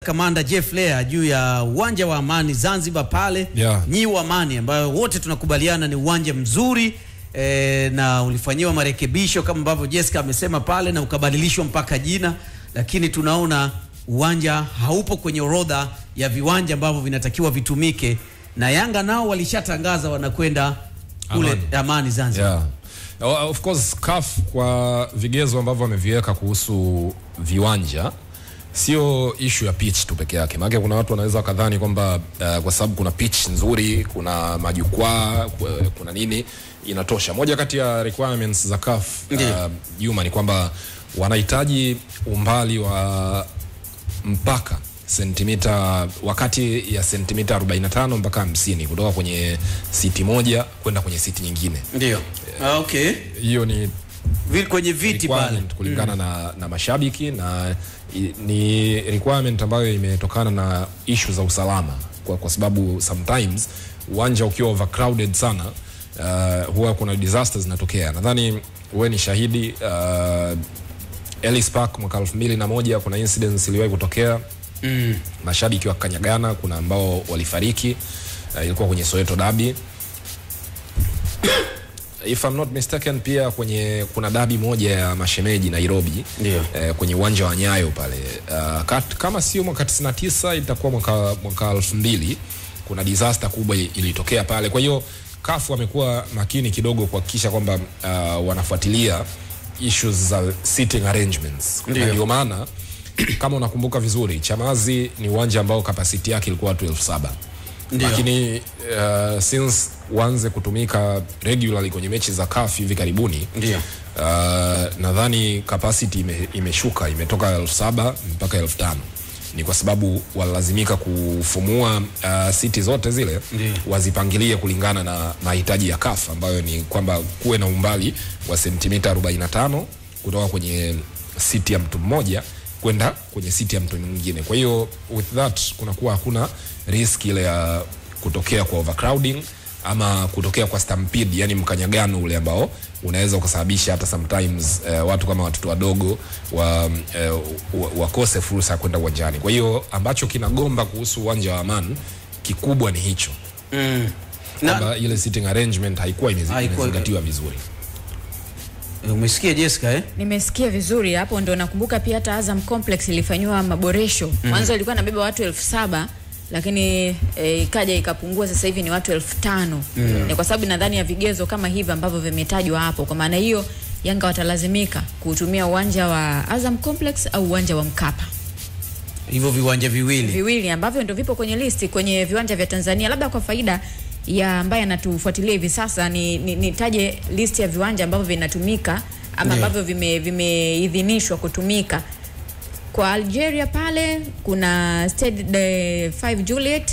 kamanda Jeff Lea juu ya uwanja wa Amani Zanzibar pale Yeah. Nyiu Amani, ambayo wote tunakubaliana ni uwanja mzuri e, na ulifanyiwa marekebisho kama ambavyo Jessica amesema pale na ukabadilishwa mpaka jina, lakini tunaona uwanja haupo kwenye orodha ya viwanja ambavyo vinatakiwa vitumike, na Yanga nao walishatangaza wanakwenda kule Amani. Amani, Zanzibar. Yeah. O- Of course CAF kwa vigezo ambavyo wameviweka kuhusu viwanja sio ishu ya pitch tu peke yake, maana kuna watu wanaweza wakadhani kwamba uh, kwa sababu kuna pitch nzuri, kuna majukwaa, ku- kuna nini inatosha. Moja kati ya requirements za CAF Ndiyo. uh, Juma ni kwamba wanahitaji umbali wa mpaka sentimita wakati ya sentimita 45 mpaka 50 kutoka kwenye siti moja kwenda kwenye siti nyingine. Ndio. Ah, okay. Hiyo ni Vi- Kwenye viti pale. requirement kulingana na, na mashabiki na i, ni requirement ambayo imetokana na issue za usalama kwa, kwa sababu sometimes uwanja ukiwa overcrowded sana uh, huwa kuna disasters zinatokea. Nadhani wewe ni shahidi uh, Ellis Park mwaka 2001 kuna incidents iliwahi kutokea mm. mashabiki wakanyagana, kuna ambao walifariki uh, ilikuwa kwenye Soweto Derby if I'm not mistaken pia kwenye kuna dabi moja ya mashemeji Nairobi Ndio. eh, kwenye uwanja wa Nyayo pale uh, kat, kama sio mwaka 99 itakuwa mwaka mwaka 2000 kuna disaster kubwa i- ilitokea pale. Kwa hiyo CAF wamekuwa makini kidogo kuhakikisha kwamba uh, wanafuatilia issues za seating arrangements. Na Ndio. Ndio maana kama unakumbuka vizuri Chamazi ni uwanja ambao kapasiti yake ilikuwa watu elfu saba Ndio. lakini uh, since uanze kutumika regularly kwenye mechi za CAF hivi karibuni Ndio. uh, nadhani capacity ime, imeshuka imetoka elfu saba mpaka elfu tano ni kwa sababu walilazimika kufumua uh, siti zote zile Ndiyo. wazipangilie kulingana na mahitaji ya CAF ambayo ni kwamba kuwe na umbali wa sentimita 45 kutoka kwenye siti ya mtu mmoja kwenda kwenye siti ya mtu mwingine. Kwa hiyo with that kunakuwa hakuna risk ile ya kutokea kwa overcrowding ama kutokea kwa stampede, yani mkanyagano ule ambao unaweza ukasababisha hata sometimes uh, watu kama watoto wadogo wa, uh, wa, wakose fursa ya kwenda uwanjani. Kwa hiyo ambacho kinagomba kuhusu uwanja wa Aman kikubwa ni hicho Mm. Na, kwamba ile sitting arrangement haikuwa imezi- Haikuwa- imezingatiwa vizuri. umesikia Jessica eh? Nimesikia vizuri hapo, ndo nakumbuka pia hata Azam Complex ilifanyiwa maboresho. Mwanzo ilikuwa inabeba watu elfu saba lakini e, ikaja ikapungua, sasa hivi ni watu elfu tano Ni kwa sababu nadhani ya vigezo kama hivi ambavyo vimetajwa hapo. Kwa maana hiyo, Yanga watalazimika kutumia uwanja wa Azam Complex au uwanja wa Mkapa Hivyo viwanja viwili. viwili ambavyo ndo vipo kwenye listi kwenye viwanja vya Tanzania. Labda kwa faida ya ambaye anatufuatilia hivi sasa, ni ni- nitaje listi ya viwanja ambavyo vinatumika ama Ndio. ambavyo vime- vimeidhinishwa kutumika kwa Algeria. Pale kuna Stade de 5 Juliet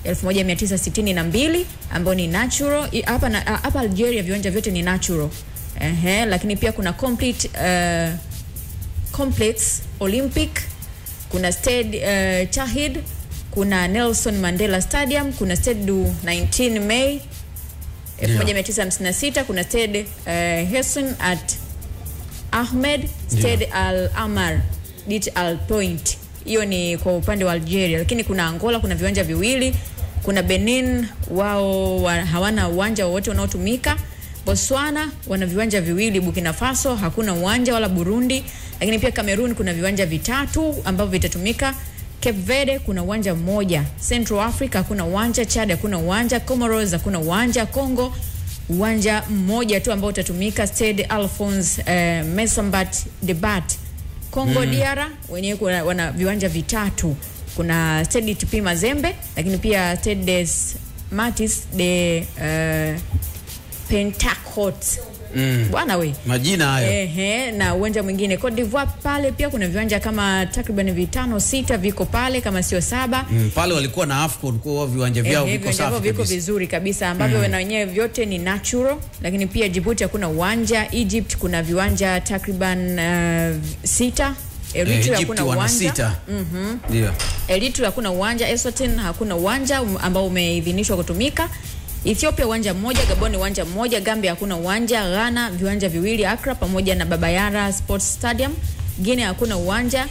1962 ambao ni natural. I- Hapa na- hapa Algeria viwanja vyote ni natural. Ehe, lakini pia kuna complete uh, complex Olympic, kuna Stade uh, Chahid, kuna Nelson Mandela Stadium, kuna Stade du 19 Mei 1956, kuna Stade uh, Hesson at Ahmed, Stade Al Amar, Dit Al Point. Hiyo ni kwa upande wa Algeria, lakini kuna Angola kuna viwanja viwili, kuna Benin wao wa, hawana uwanja wowote unaotumika. Botswana wana viwanja viwili, Burkina Faso hakuna uwanja wala Burundi, lakini pia Cameroon kuna viwanja vitatu ambavyo vitatumika. Cape Verde kuna uwanja mmoja, Central Africa hakuna uwanja, Chad hakuna uwanja, Comoros hakuna uwanja, Congo uwanja mmoja tu ambao utatumika Stade Alphonse eh, Messambat Debat. Congo DR wenyewe kuna- wana viwanja vitatu, kuna Stade TP Mazembe, lakini pia Stade des Matis de uh, Pentacot Mm. bwana we Majina hayo. Ehe, na uwanja mwingine Cote d'Ivoire pale pia kuna viwanja kama takriban vitano sita viko pale kama sio saba. Mm, pale walikuwa na AFCON kwa viwanja vyao Ehe, viko viwanja vyao safi viko kabisa. vizuri kabisa ambavyo na wenyewe vyote ni natural, lakini pia Djibouti hakuna uwanja. Egypt kuna viwanja takriban uh, sita. Eh, Eritrea Egypt hakuna wana uwanja. sita. Ndio. Eritrea hakuna uwanja, Eswatini hakuna uwanja um, ambao umeidhinishwa kutumika. Ethiopia uwanja mmoja, Gabon uwanja mmoja, Gambia hakuna uwanja, Ghana viwanja viwili, Accra pamoja na Baba Yara Sports Stadium. Guinea hakuna uwanja.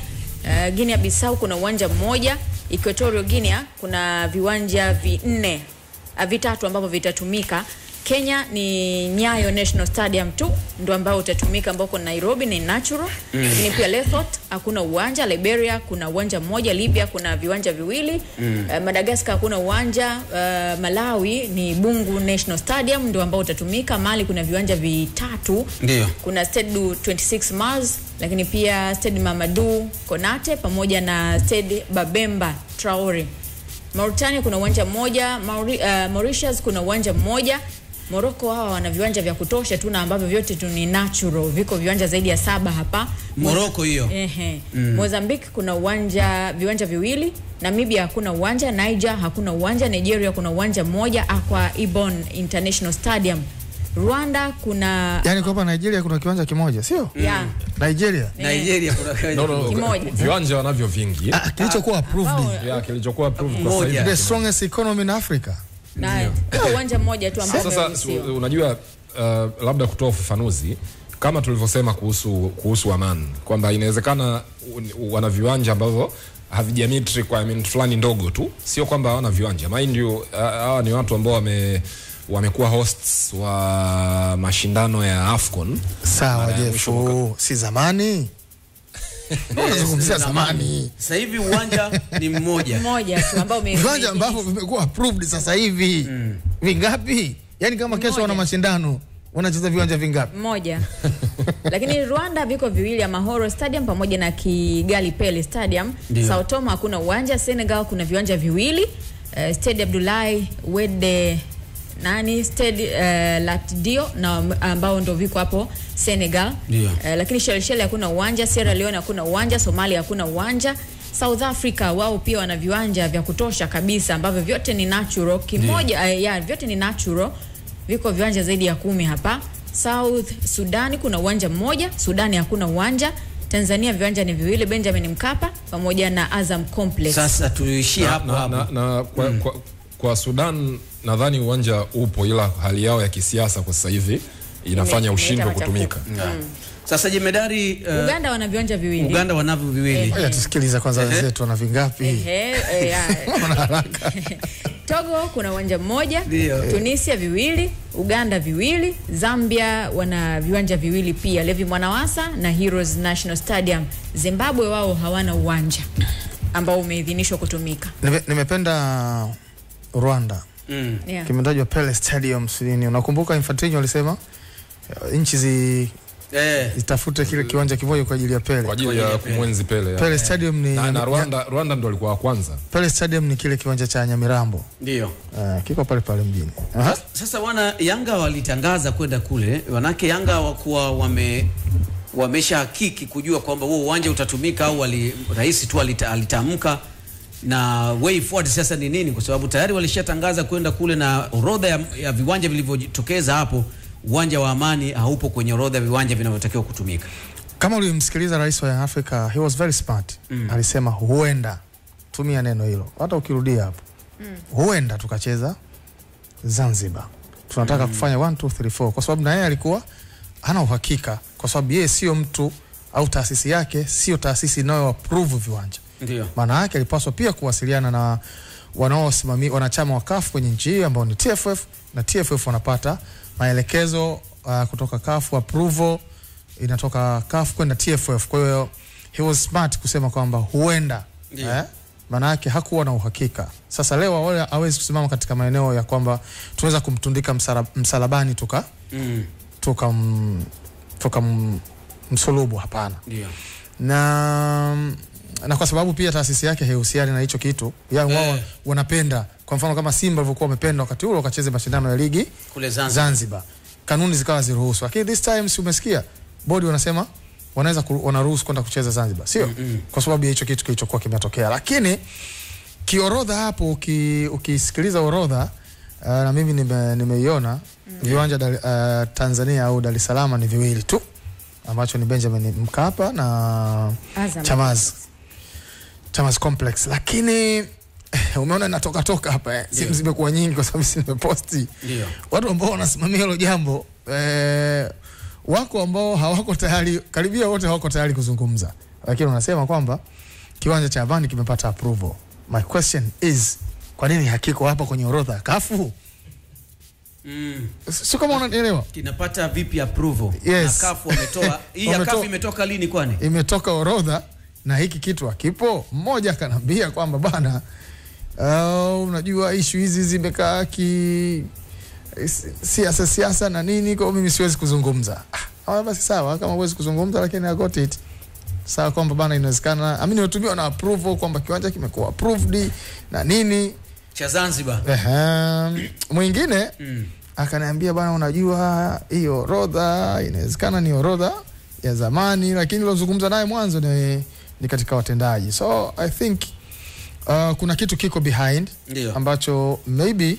Uh, Guinea Bissau kuna uwanja mmoja. Equatorial Guinea kuna viwanja vinne uh, vitatu ambavyo vitatumika. Kenya ni Nyayo National Stadium tu ndo ambao utatumika ambao uko Nairobi ni natural. Lakini pia Lesotho hakuna uwanja, Liberia kuna uwanja mmoja, Libya kuna viwanja viwili. Uh, Madagascar hakuna uwanja, uh, Malawi ni Bungu National Stadium ndo ambao utatumika. Mali kuna viwanja vitatu. Ndio. Kuna Stade du 26 Mars, lakini pia Stade Mamadou Konate pamoja na Stade Babemba Traore. Mauritania kuna uwanja mmoja, Mauri, uh, Mauritius kuna uwanja mmoja. Morocco hawa wana viwanja vya kutosha tu na ambavyo vyote tu ni natural. Viko viwanja zaidi ya saba hapa. Morocco hiyo. Ehe. Mozambique kuna uwanja viwanja viwili, Namibia hakuna uwanja, Niger hakuna uwanja, Nigeria kuna uwanja mmoja, Akwa Ibom International Stadium. Rwanda kuna Yaani kwa hapa Nigeria kuna kiwanja kimoja, sio? yeah. Nigeria. Nigeria kuna No, no, Kimoja. viwanja wanavyo vingi Ah, kilichokuwa approved. Ambao- ya kilichokuwa approved kwa Moja. sasa hivi The strongest economy in Africa. na kuna uwanja mmoja tu ambao Sasa umeruhusiwa. su- unajua uh, labda kutoa ufafanuzi kama tulivyosema kuhusu kuhusu Aman kwamba inawezekana u- wana viwanja ambavyo havijamit requirement fulani ndogo tu, sio kwamba hawana viwanja. Mind you, uh, hawa ni watu ambao wame wamekuwa hosts wa mashindano ya Afcon Sawa Mara ya Jeff, mwisho mwaka- oh, si zamani. Mbona unazungumzia zamani? Sasa hivi uwanja ni mmoja. mmoja tu ambao ume- Viwanja ume- ambavyo vimekuwa approved sasa hivi. Vingapi? Yaani kama kesho wana Mmoja. mashindano, wanacheza viwanja vingapi? mmoja lakini Rwanda viko viwili Amahoro Stadium pamoja na Kigali Pele Stadium. Ndio. Sao Tome hakuna uwanja. Senegal kuna viwanja viwili uh, Stade Abdoulaye Wade nani Stade uh, Latdio na ambao ndo viko hapo Senegal. Ndio. Uh, lakini Shelisheli hakuna uwanja, Sierra Leone hakuna uwanja, Somalia hakuna uwanja. South Africa wao pia wana viwanja vya kutosha kabisa ambavyo vyote ni natural. Kimoja uh, ya vyote ni natural. Viko viwanja zaidi ya kumi hapa. South Sudani kuna uwanja mmoja, Sudani hakuna uwanja. Tanzania viwanja ni viwili, Benjamin Mkapa pamoja na Azam Complex. Sasa tuishie na, hapo na, hapo. na, na kwa, kwa, kwa Sudan nadhani uwanja upo, ila hali yao ya kisiasa kwa sasa hivi inafanya Ime- ushindwe imeleta kutumika. Sasa jemedari uh, Uganda wana viwanja viwili. Uganda wanavyo viwili. Ngoja tusikilize kwanza wenzetu wana vingapi. Ehe, eh, ya. Togo kuna uwanja mmoja, Ndio. Tunisia viwili, Uganda viwili, Zambia wana viwanja viwili pia, Levi Mwanawasa na Heroes National Stadium. Zimbabwe wao hawana uwanja ambao umeidhinishwa kutumika. Nime- Nimependa Rwanda. Mm. Yeah. Kimetajwa Pele Stadium sini. Unakumbuka Infantino alisema eh, nchi zi Eh, zitafute kile kiwanja kimoja kwa ajili ya kwa Pele. ajili ya kumwenzi Pele, ya. Pele Stadium ni na, na Rwanda, Rwanda ndo alikuwa wa kwanza Pele Stadium ni kile kiwanja cha Nyamirambo. ndio. Uh, kiko pale pale mjini. Aha. Sasa- Sasa wana Yanga walitangaza kwenda kule, manake Yanga wakuwa wame wamesha hakiki kujua kwamba huo uwanja utatumika au wali, rais tu alita, alitamka na way forward sasa ni nini, kwa sababu tayari walishatangaza kwenda kule na orodha ya, ya viwanja vilivyotokeza hapo. Uwanja wa Amani haupo kwenye orodha ya viwanja vinavyotakiwa kutumika. Kama ulimsikiliza rais wa Young Africa, he was very smart. Alisema huenda, tumia neno hilo, hata ukirudia hapo huenda tukacheza Zanzibar. Tunataka kufanya 1 2 3 4 kwa sababu na yeye alikuwa hana uhakika, kwa sababu yeye sio mtu au taasisi yake sio taasisi inayo approve viwanja. Ndio. Maana yake alipaswa pia kuwasiliana na wanaosimamia wanachama wa CAF kwenye nchi hii ambao ni TFF na TFF wanapata maelekezo uh, kutoka CAF approval inatoka CAF kwenda TFF. Kwa hiyo he was smart kusema kwamba huenda Ndio. eh, maana yake hakuwa na uhakika. Sasa leo wale hawezi kusimama katika maeneo ya kwamba tunaweza kumtundika msara, msalabani tuka Mm. tuka m- tuka m- msulubu, hapana Ndio. na na kwa sababu pia taasisi yake haihusiani na hicho kitu yani wao Eh. wanapenda kwa mfano kama Simba walivyokuwa wamependa wakati ule wakacheze mashindano ya ligi Kule Zanzibar. Zanzibar kanuni zikawa ziruhusu lakini this time si umesikia bodi wanasema wanaweza ku- wanaruhusu kwenda kucheza Zanzibar sio kwa sababu ya hicho kitu kilichokuwa kimetokea lakini kiorodha hapo uki, ukisikiliza orodha uh, na mimi nime- nimeiona viwanja Dar- uh, Tanzania au Dar es Salaam ni viwili tu ambacho ni Benjamin Mkapa na Azam. Chamaz Chamaz Complex, lakini eh, umeona inatoka toka hapa eh. Simu zimekuwa nyingi kwa sababu si nimeposti Ndio. watu ambao wanasimamia hilo jambo eh, wako ambao hawako tayari, karibia wote hawako tayari kuzungumza, lakini wanasema kwamba kiwanja cha Amani kimepata approval. My question is kwa nini hakiko hapa kwenye orodha ya kafu? Mm. Sio kama unanielewa. Kinapata vipi approval? Yes. Na kafu wametoa. Hii ya Wametoa- kafu imetoka lini kwani? imetoka orodha na hiki kitu hakipo. Mmoja akanambia kwamba bana, uh, unajua ishu hizi zimekaa ki si- siasa siasa na nini, kwa hiyo mimi siwezi kuzungumza. Ah, ah, basi sawa, kama huwezi kuzungumza, lakini I got it sawa, kwamba bana, inawezekana ami nimetumiwa na approval kwamba kiwanja kimekuwa approved na nini. Cha Zanzibar. Ehem, mwingine Mm. akaniambia bana, unajua hii orodha inawezekana ni orodha ya zamani, lakini nilozungumza naye mwanzo ni, ni katika watendaji, so I think uh, kuna kitu kiko behind Ndio. ambacho maybe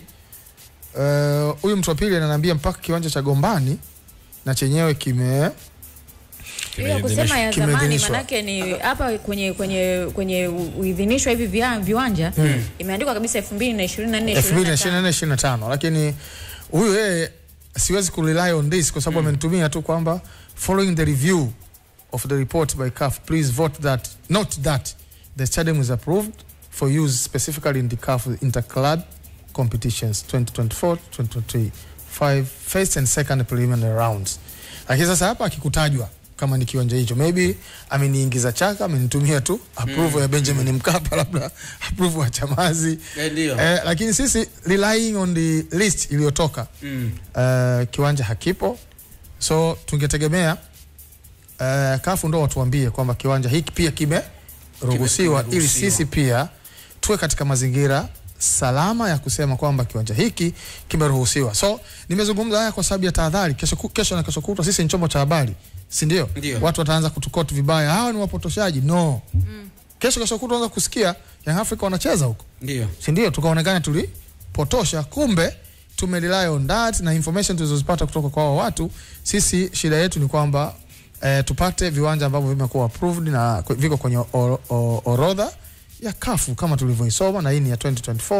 uh, huyu mtu wa pili ananiambia mpaka kiwanja cha Gombani na chenyewe kime hiyo kusema ya zamani Kimeidhinishwa. manake ni hapa kwenye kwenye kwenye uidhinishwa hivi via- viwanja imeandikwa kabisa 2024 2024 25 lakini huyu yeye siwezi kurely on this kwa sababu amenitumia tu kwamba following the review of the report by CAF please vote that note that the stadium is approved for use specifically in the CAF interclub competitions 2024 2025 first and second preliminary rounds lakini sasa hapa akikutajwa kama ni kiwanja hicho maybe ameniingiza chaka amenitumia tu approval ya Benjamin Mkapa labda approval ya Chamazi Eh, ndio. Eh, lakini sisi relying on the list iliyotoka Mm. uh, kiwanja hakipo, so tungetegemea uh, kafu ndo watuambie kwamba kiwanja hiki pia kimeruhusiwa Kime- ili kimeruhusiwa. sisi pia tuwe katika mazingira salama ya kusema kwamba kiwanja hiki kimeruhusiwa. So nimezungumza haya kwa sababu ya tahadhari. Kesho, ku- kesho na kesho kutwa sisi ni chombo cha habari, si ndio? Ndio. Watu wataanza kutukoti vibaya, hawa ni wapotoshaji. No, kesho kesho kutwa anza kusikia Young Africa wanacheza huko Ndio. si ndio? Tukaonekana tulipotosha, kumbe tume rely on that na information tulizozipata kutoka kwa hao watu. Sisi shida yetu ni kwamba eh, tupate viwanja ambavyo vimekuwa approved na kwe- viko kwenye o- o- orodha ya kafu kama tulivyoisoma, na hii ni ya 2024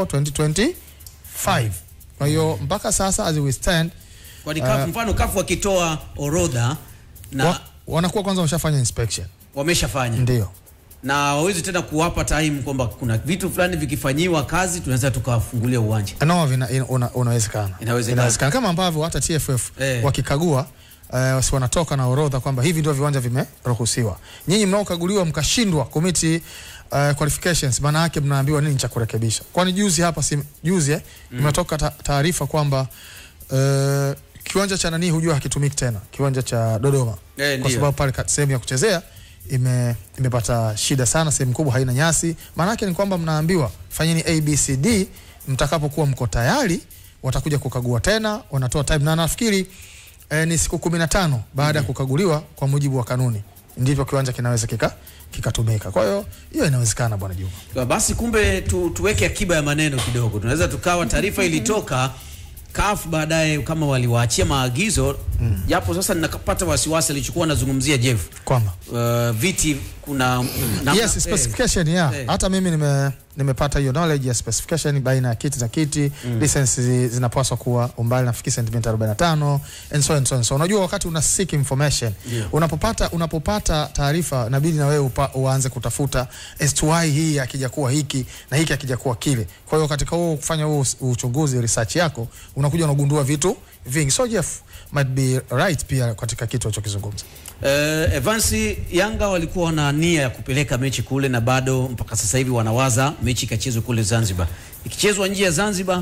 2025. Kwa hiyo mpaka sasa as we stand Kwani kafu mfano kafu wakitoa orodha na wa, wanakuwa kwanza wameshafanya inspection, wameshafanya ndio na wawezi tena kuwapa time kwamba kuna vitu fulani vikifanyiwa kazi tunaweza tukawafungulia uwanja. no, vina, ina, una, unawezekana Inawezekana. kama ambavyo hata TFF Eh. wakikagua uh, si wanatoka na orodha kwamba hivi ndio viwanja vimeruhusiwa. Nyinyi mnaokaguliwa mkashindwa kumiti uh, qualifications, maana yake mnaambiwa nini cha kurekebisha? Kwani juzi hapa si juzi eh, imetoka ta- taarifa kwamba uh, kiwanja cha nani hujua hakitumiki tena, kiwanja cha Dodoma Eh, kwa ndio. sababu pale ka- sehemu ya kuchezea ime, imepata shida sana, sehemu kubwa haina nyasi. Maana yake ni kwamba mnaambiwa fanyeni ABCD, mtakapokuwa mko tayari watakuja kukagua tena, wanatoa time na nafikiri eh, ni siku kumi na tano baada ya kukaguliwa kwa mujibu wa kanuni, ndivyo kiwanja kinaweza kika kikatumika. Kwa hiyo hiyo inawezekana, bwana Juma. Kwa Basi kumbe tu, tuweke akiba ya maneno kidogo. Tunaweza tukawa taarifa ilitoka CAF baadaye kama waliwaachia maagizo japo sasa ninapata wasiwasi alichokuwa anazungumzia Jeff. Kwamba Uh, viti kuna namna- yes, specification yeah. Eh. Hata mimi nime nimepata hiyo knowledge ya specification baina ya kiti na kiti mm. distance zi- zinapaswa kuwa umbali nafikiri sentimita 45 and so and so and so. Unajua wakati una seek information Yeah. unapopata unapopata taarifa inabidi na wewe upa, uanze kutafuta as to why hii akija kuwa hiki na hiki akija kuwa kile. Kwa hiyo katika huo kufanya huo us- uchunguzi research yako unakuja unagundua vitu vingi. So Jeff might be right pia katika kitu alichokizungumza. Uh, Evansi Yanga walikuwa na nia ya kupeleka mechi kule na bado mpaka sasa hivi wanawaza mechi ikachezwe kule Zanzibar. Ikichezwa nje ya Zanzibar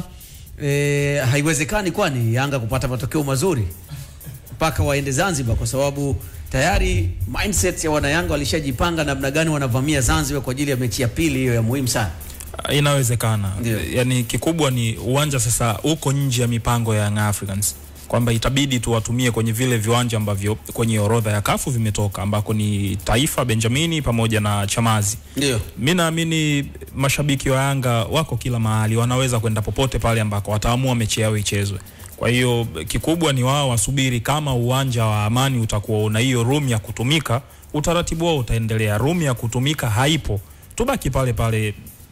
eh, haiwezekani kwani Yanga kupata matokeo mazuri mpaka waende Zanzibar kwa sababu tayari mindset ya wanayanga walishajipanga namna gani wanavamia Zanzibar kwa ajili ya mechi ya pili hiyo ya muhimu sana. inawezekana Ndio. yani kikubwa ni uwanja sasa uko nje ya mipango ya Young Africans kwamba itabidi tu watumie kwenye vile viwanja ambavyo kwenye orodha ya kafu vimetoka ambako ni Taifa, Benjamini pamoja na Chamazi. Ndio. Mi naamini mashabiki wa Yanga wako kila mahali, wanaweza kwenda popote pale ambako wataamua mechi yao ichezwe. Kwa hiyo kikubwa ni wao wasubiri, kama uwanja wa Amani utakuwa una hiyo room ya kutumika, utaratibu wao utaendelea. Room ya kutumika haipo, tubaki pale pale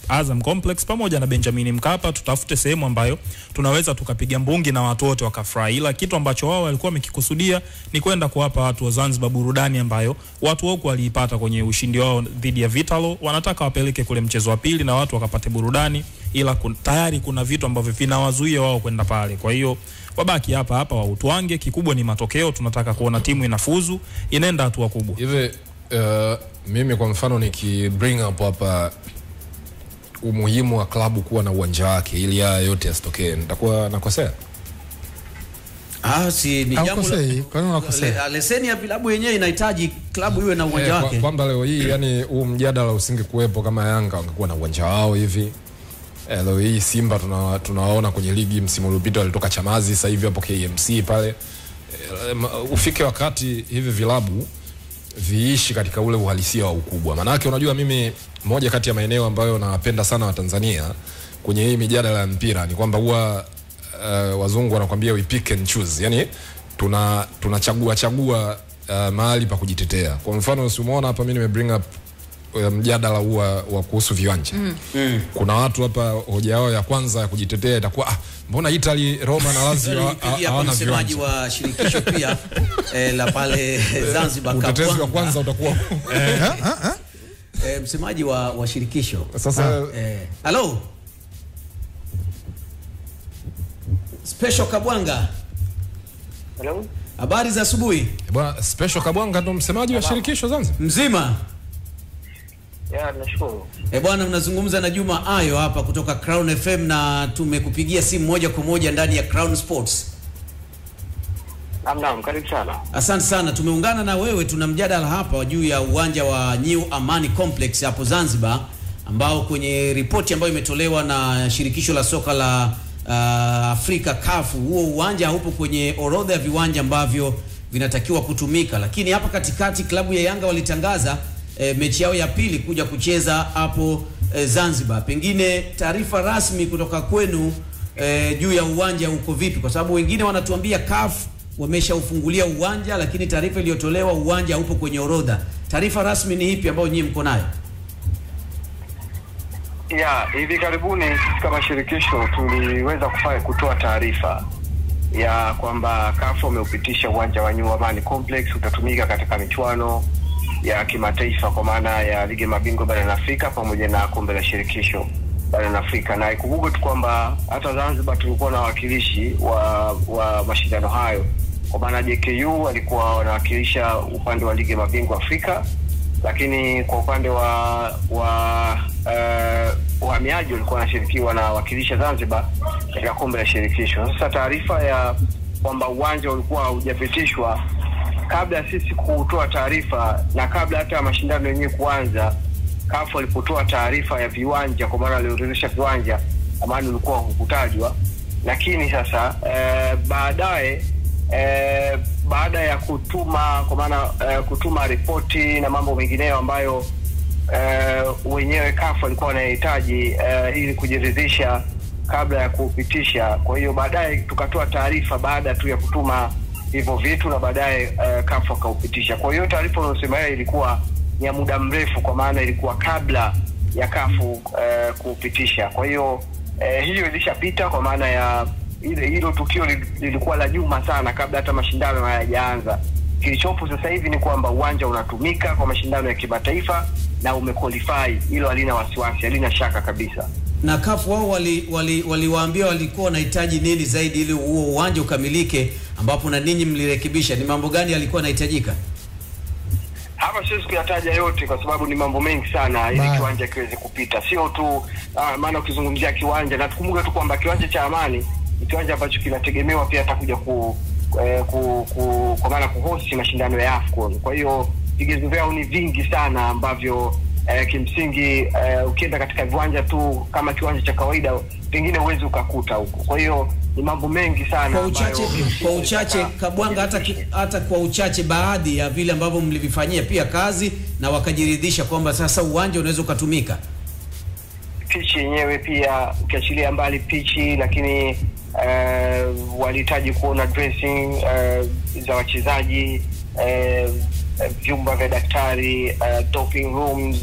Azam Complex pamoja na Benjamin Mkapa, tutafute sehemu ambayo tunaweza tukapiga mbungi na watu wote wakafurahi, ila kitu ambacho wao walikuwa wamekikusudia ni kwenda kuwapa watu wa Zanzibar burudani ambayo watu wako waliipata kwenye ushindi wao dhidi ya Vitalo. Wanataka wapeleke kule mchezo wa pili na watu wakapate burudani, ila kun, tayari kuna vitu ambavyo vinawazuia wao kwenda pale. Kwa hiyo wabaki hapa hapa wautwange. Kikubwa ni matokeo, tunataka kuona timu inafuzu, inaenda hatua kubwa. hivi uh, mimi kwa mfano niki bring up hapa umuhimu wa klabu kuwa na uwanja wake ili haya yote yasitokee nitakuwa nakosea Ah, si ni jambo la- Haukosei, kwa nini unakosea? Le- leseni ya vilabu yenyewe inahitaji klabu iwe na uwanja Eh, kwa- wake. kwamba leo hii yani huu mjadala usingekuwepo kama yanga wangekuwa na uwanja wao hivi eh, leo hii simba tuna- tunawaona kwenye ligi msimu uliopita walitoka chamazi sasa hivi hapo kmc pale eh, ma- ufike wakati hivi vilabu viishi katika ule uhalisia wa ukubwa maanake unajua mimi moja kati ya maeneo ambayo napenda sana watanzania kwenye hii mijadala ya mpira ni kwamba huwa uh, wazungu wanakwambia we pick and choose yani tuna tunachagua chagua uh, mahali pa kujitetea kwa mfano simuona hapa mi nime bring up uh, mjadala huu wa wa kuhusu viwanja mm. Mm. kuna watu hapa hoja yao ya kwanza ya kujitetea itakuwa ah, mbona italy roma na lazio ha- Nilimpigia hapa hawana msemaji viwanja wa shirikisho pia eh, la pale Zanzibar utetezi wa Kabwanga. kwanza utakuwa eh, msemaji wa, wa shirikisho sasa eh, halo Special Kabwanga, Hello? habari za asubuhi. bwana special kabwanga ndo msemaji wa shirikisho zanzibar Mzima Ya, nashukuru. e bwana, mnazungumza na Juma Ayo hapa kutoka Crown FM na tumekupigia simu moja kwa moja ndani ya Crown Sports. Naam, naam, karibu sana. Asante sana, tumeungana na wewe. Tuna mjadala hapa juu ya uwanja wa New Amani Complex hapo Zanzibar, ambao kwenye ripoti ambayo imetolewa na shirikisho la soka la uh, Afrika CAF, huo uwanja haupo kwenye orodha ya viwanja ambavyo vinatakiwa kutumika, lakini hapa katikati klabu ya Yanga walitangaza eh, mechi yao ya pili kuja kucheza hapo eh, Zanzibar. Pengine taarifa rasmi kutoka kwenu eh, juu ya uwanja uko vipi? Kwa sababu wengine wanatuambia CAF wameshaufungulia uwanja, lakini taarifa iliyotolewa uwanja haupo kwenye orodha. Taarifa rasmi ni ipi ambayo nyinyi mko nayo? Ya, hivi karibuni sisi kama shirikisho tuliweza kufanya kutoa taarifa ya kwamba CAF wameupitisha uwanja wa New Amani Complex utatumika katika michuano ya kimataifa kwa maana ya ligi ya mabingwa barani Afrika pamoja na kombe la shirikisho barani Afrika, na ikumbuke tu kwamba hata Zanzibar tulikuwa na wawakilishi wa, wa mashindano hayo, kwa maana JKU walikuwa wanawakilisha upande wa ligi ya mabingwa Afrika lakini kwa upande wa wa uh, uhamiaji walikuwa wanashirikiwa na wakilisha Zanzibar katika kombe la shirikisho. Sasa taarifa ya kwamba uwanja ulikuwa haujapitishwa kabla ya sisi kutoa taarifa na kabla hata ya mashindano yenyewe kuanza, CAF walipotoa taarifa ya viwanja, kwa maana waliorodhesha viwanja, amani ulikuwa hukutajwa, lakini sasa eh, baadaye eh, baada ya kutuma kwa maana eh, kutuma ripoti na mambo mengineyo ambayo eh, wenyewe CAF walikuwa wanahitaji eh, ili kujiridhisha kabla ya kupitisha. Kwa hiyo baadaye tukatoa taarifa baada tu ya kutuma hivyo vitu na baadaye eh, CAF wakaupitisha. Kwa hiyo taarifa unayosema yeye ilikuwa ni ya muda mrefu, kwa maana ilikuwa kabla ya kafu eh, kupitisha. Kwa hiyo eh, hiyo ilishapita kwa maana ya ile hilo tukio li- lilikuwa la nyuma sana kabla hata mashindano hayajaanza. Kilichopo sasa hivi ni kwamba uwanja unatumika kwa mashindano ya kimataifa na umequalify, hilo halina wasiwasi, halina shaka kabisa. Na CAF wao waliwaambia wali, waliwaambia walikuwa wanahitaji nini zaidi ili huo uwanja ukamilike, ambapo na ninyi mlirekebisha. Ni mambo gani yalikuwa yanahitajika? hapa siwezi kuyataja yote kwa sababu ni mambo mengi sana ili Bye. kiwanja kiweze kupita sio tu uh, maana ukizungumzia kiwanja na tukumbuke tu kwamba kiwanja cha amani ni kiwanja ambacho kinategemewa pia atakuja ku, eh, ku, ku kwa maana kuhosti mashindano ya afcon kwa hiyo vigezo vyao ni vingi sana ambavyo eh, kimsingi eh, ukienda katika viwanja tu kama kiwanja cha kawaida pengine huwezi ukakuta huko kwa hiyo ni mambo mengi sana Kwa uchache, ambayo kimsingi kwa uchache nataka- Kabwanga, hata, ki- hata kwa uchache baadhi ya vile ambavyo mlivifanyia pia kazi na wakajiridhisha kwamba sasa uwanja unaweza ukatumika. pichi yenyewe pia ukiachilia mbali pichi lakini uh, walihitaji kuona dressing uh, za wachezaji uh, vyumba vya daktari uh, doping rooms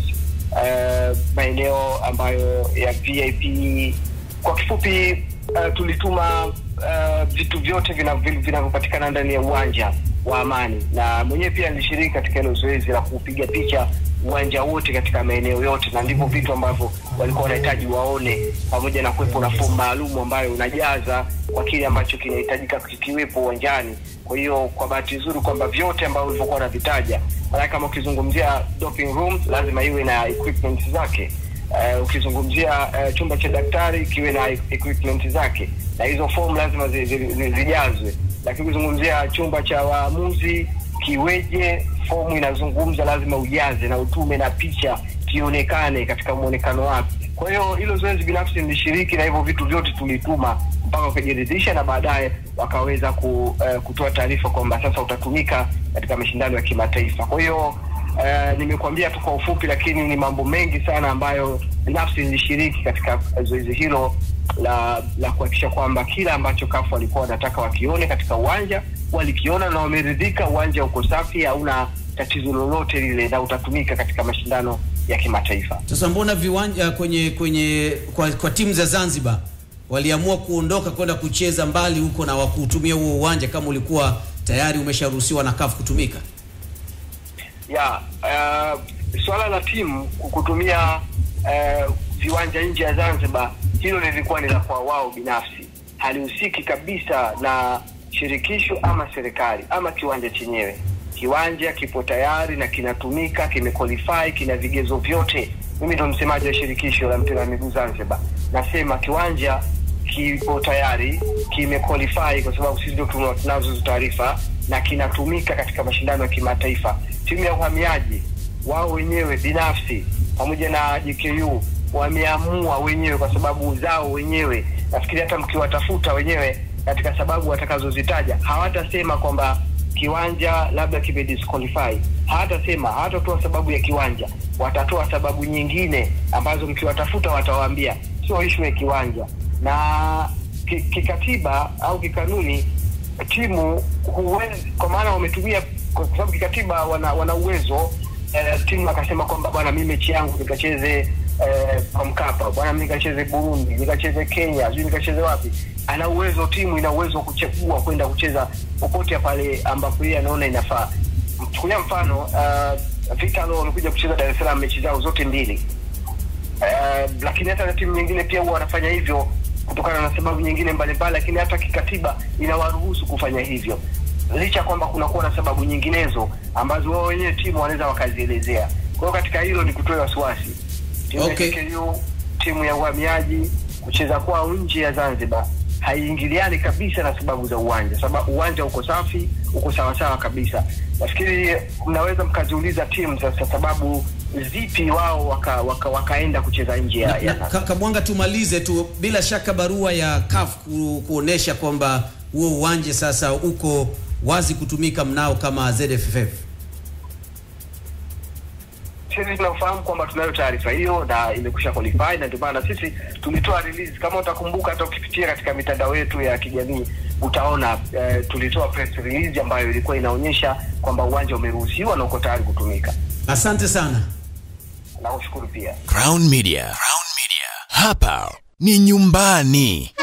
uh, maeneo ambayo ya VIP. Kwa kifupi uh, tulituma uh, vitu vyote vina- vinavyopatikana ndani ya uwanja wa Amani, na mwenyewe pia nilishiriki katika hilo zoezi la kupiga picha uwanja wote katika maeneo yote, na ndivyo vitu ambavyo walikuwa wanahitaji waone, pamoja na kuwepo na fomu maalum ambayo unajaza kwa kile ambacho kinahitajika kikiwepo uwanjani. Kwa hiyo kwa bahati nzuri kwamba vyote ambavyo ulivyokuwa unavitaja, maana kama ukizungumzia doping room lazima iwe na equipment zake. Uh, ukizungumzia uh, chumba cha daktari kiwe na equipment zake, na hizo fomu lazima zi- zi- zi- zijazwe. Lakini ukizungumzia chumba cha waamuzi kiweje, fomu inazungumza lazima ujaze na utume na picha kionekane katika mwonekano wake. Kwa hiyo hilo zoezi binafsi nilishiriki na hivyo vitu vyote tulituma mpaka wakajiridhisha, na baadaye wakaweza ku, uh, kutoa taarifa kwamba sasa utatumika katika mashindano ya kimataifa. Kwa hiyo Uh, nimekuambia tu kwa ufupi, lakini ni mambo mengi sana ambayo binafsi nilishiriki katika zoezi hilo la la kuhakikisha kwamba kila ambacho kafu walikuwa wanataka wakione katika uwanja walikiona na wameridhika. Uwanja uko safi, hauna tatizo lolote lile, na utatumika katika mashindano ya kimataifa. Sasa mbona viwanja kwenye kwenye kwa, kwa timu za Zanzibar waliamua kuondoka kwenda kucheza mbali huko na wakuutumia huo uwanja kama ulikuwa tayari umesharuhusiwa na CAF kutumika? ya uh, swala la timu kutumia uh, viwanja nje ya Zanzibar, hilo lilikuwa ni la kwa wao binafsi, halihusiki kabisa na shirikisho ama serikali ama kiwanja chenyewe. Kiwanja kipo tayari na kinatumika, kimequalify, kina vigezo vyote. Mimi ndo msemaji wa shirikisho la mpira wa miguu Zanzibar, nasema kiwanja kipo tayari kimequalify kwa sababu sisi ndio tuna- tunazo hizo taarifa na kinatumika katika mashindano ya kimataifa. Timu ya uhamiaji wao wenyewe binafsi pamoja na JKU wameamua wenyewe kwa sababu zao wenyewe. Nafikiri hata mkiwatafuta wenyewe katika sababu watakazozitaja hawatasema kwamba kiwanja labda kimedisqualify, hawatasema, hawatatoa sababu ya kiwanja, watatoa sababu nyingine ambazo mkiwatafuta watawaambia sio ishu ya kiwanja na ki- kikatiba au kikanuni timu huwezi, kwa maana wametumia, kwa sababu kikatiba wana, wana uwezo eh, timu akasema kwamba bwana, mimi mechi yangu nikacheze eh, kwa Mkapa, bwana, mimi nikacheze Burundi, nikacheze Kenya, sijui nikacheze wapi. Ana uwezo, timu ina uwezo wa kuchagua kwenda kucheza popote pale ambapo yeye anaona inafaa. Chukulia mfano uh, Vitalo wamekuja kucheza Dar es Salaam mechi zao zote mbili Eh, lakini hata na timu nyingine pia huwa wanafanya hivyo kutokana na sababu nyingine mbalimbali, lakini hata kikatiba inawaruhusu kufanya hivyo, licha ya kwamba kunakuwa na sababu nyinginezo ambazo wao wenyewe timu wanaweza wakazielezea. Kwa hiyo katika hilo ni kutoa wasiwasi timu Okay. ya JKU, timu ya uhamiaji kucheza kwao nje ya Zanzibar haiingiliani kabisa na sababu za uwanja. Sababu uwanja uko safi, uko sawasawa kabisa. Nafikiri mnaweza mkaziuliza timu sasa sababu zipi wao waka, waka, wakaenda kucheza nje ya, Na, ya na, Ka- Kabwanga, tumalize tu, bila shaka barua ya CAF ku, kuonesha kwamba huo uwanja sasa uko wazi kutumika mnao kama ZFF. sisi tunafahamu kwamba tunayo taarifa hiyo na imekusha qualify na ndio maana sisi tulitoa release. Kama utakumbuka, hata ukipitia katika mitandao yetu ya kijamii utaona eh, tulitoa press release ambayo ilikuwa inaonyesha kwamba uwanja umeruhusiwa na uko tayari kutumika. Asante sana. Nakushukuru pia. Crown Media. Crown Media. Hapa ni nyumbani.